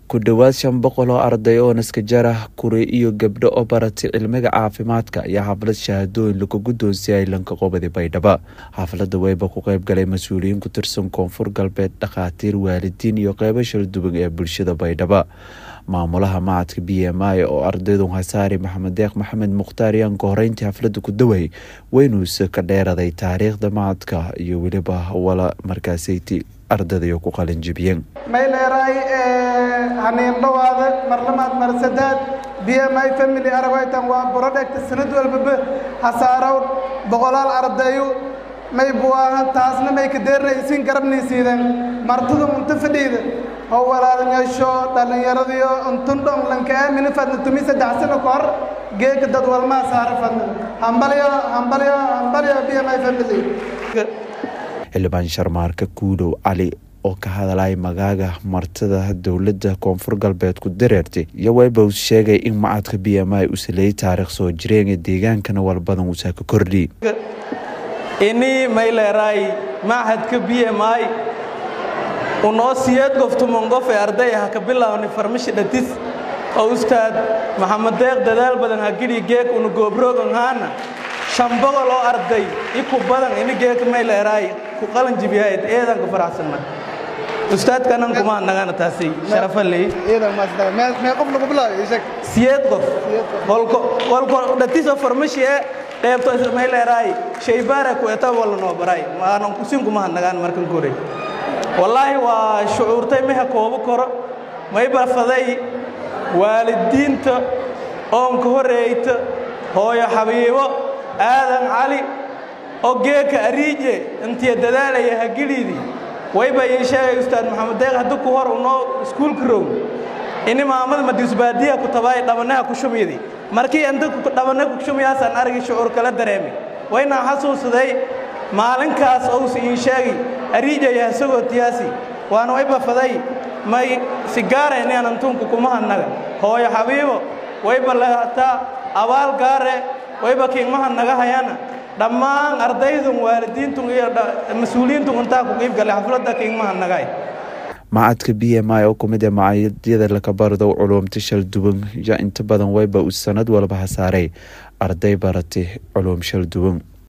ku dhowaad shan boqol oo arday oo naskajarah kure iyo gabdho oo baratay cilmiga caafimaadka iyo xaflad shahaadooyin lagu guddoonsiyay lanka qobadi baydhaba xafladda weyba ku qeyb galay mas-uuliyiin ku tirsan koonfur galbeed dhakhaatiir waalidiin iyo qeybo shalduwan ee bulshada baydhaba maamulaha macadka b m i oo ardaydu hasaari maxamed deeq maxamed mukhtaar yaan ka horeyntii xafladda ku daway weynuuse ka dheeraday taariikhda macadka iyo weliba wala markaasayti ardaydayo ku qalin jibiyeen mayleeraay haniin dhawaada marlamaad marsadaad b m i family aragaytan waa burodhegta sanad walbaba hasaarow boqolaal ardayu may buwaahan taasna may ka deernaysiin garabnaysiidan martida unta fadhiida oo walaalnyasho dhallinyaradiyo untundhon lanka aamini fadna tumi saddex sano ka hor geeka dad walmaa saara fadna hambalyo hambalyo hambalyo b m i family xildhibaan sharmaarka kuudow cali oo ka hadalay magaaga martida dowladda koonfur galbeed ku dareertay iyo weyba uu sheegay in macadka b m i uu saleeyay taariikh soo jireen ee deegaankana walbadan uusaa ka kordhi ini mayleeraay machadka b m i unoo siyeed goftumon qof ee arday ah ka bilaawni farmashi dhatis oo ustaad maxamed deeq dadaal badan hagidhi geeg una goobroogan haana shan boqol oo arday iku badan ini geeg mayleeraay ku qalan jibiyayd eedan ka faraxsanna ustaadkanan kuma nagana taasi sharafaley siyeed qof walko dhatiso farmashi ee qeybto mayleeraay shaybaara ku eta wala noo baray maanan kusin kuma nagaan markan koray wallaahi waa shucuurtay meha koobo koro may barfaday waalidiinta oonka horeeyta hooyo xabiibo aadan cali oo geeka ariije intiya dadaalaya hagidhiidii wayba ii sheegay ustaad maxamed deeq haddii ku hor unoo iskuulka row ini maamada madiisbaadiya ku tabaay dhabanaha ku shumyadi markii inta dhabana ku shumyaasaan aragii shucuur kala dareemay waynaan xasuusaday maalinkaas ousa ii sheegi ariijaya isagoo tiyaasi waana way bafaday may sigaarayneenan tunku kumahannaga hooyo xabiibo wayba lahataa abaal gaare wayba kiingmaha naga hayana dhammaan ardaydun waalidiintun iyo mas-uuliyiintun intaa ku qiib galay xafladda kiingmaha nagay macadka b m i oo kumid ee macadyada lakabardow culuumta shalduwan iyo inta badan weyba uu sanad walba hasaaray arday baratay culuum shalduwan